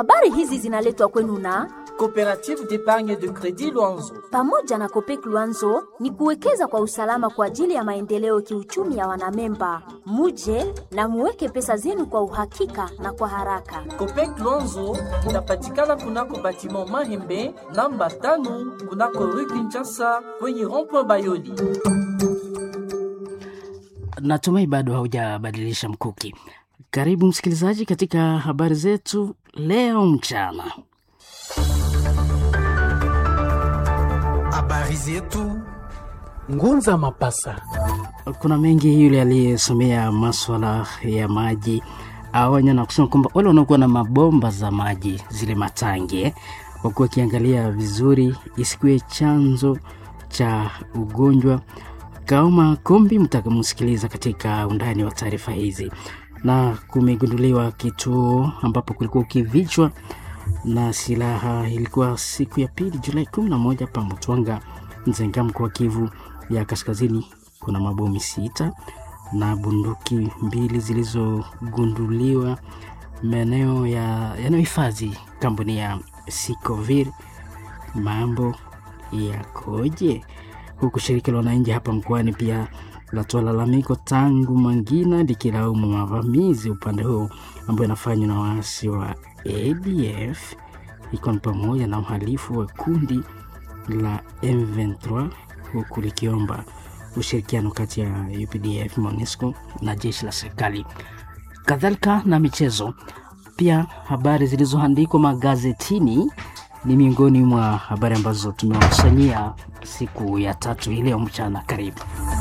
Habari hizi zinaletwa kwenu na Coopérative d'épargne de crédit Luanzo. pamoja na Kopek Luanzo ni kuwekeza kwa usalama kwa ajili ya maendeleo kiuchumi ya wanamemba. Muje na muweke pesa zenu kwa uhakika na kwa haraka. Copec Luanzo inapatikana kunako batiment Mahembe namba tano kunako rue Kinshasa kwenye rond-point Bayoli. Natumai bado haujabadilisha mkuki. Karibu msikilizaji katika habari zetu leo mchana. Habari zetu Ngunza Mapasa. Kuna mengi, yule aliyesomea maswala ya maji aonya na kusema kwamba wale wanaokuwa na mabomba za maji zile matangi eh, wakuwa wakiangalia vizuri isikuwe chanzo cha ugonjwa. Kaoma Kombi mtakamsikiliza katika undani wa taarifa hizi. Na kumegunduliwa kituo ambapo kulikuwa ukivichwa na silaha. Ilikuwa siku ya pili Julai 11 pa Mutwanga, Nzenga, mkoa wa Kivu ya Kaskazini. Kuna mabomi sita na bunduki mbili zilizogunduliwa maeneo ya yanayohifadhi kampuni ya Sikovir. Mambo yakoje? Huku shirika la wananchi hapa mkoani pia latoa lalamiko tangu Mangina likilaumu mavamizi upande huo ambayo yanafanywa na waasi wa ADF ikiwa ni pamoja na uhalifu wa kundi la M23 huku likiomba ushirikiano kati ya UPDF, MONUSCO na jeshi la serikali, kadhalika na michezo. Pia habari zilizoandikwa magazetini ni miongoni mwa habari ambazo tumewakusanyia siku ya tatu hii leo mchana. Karibu.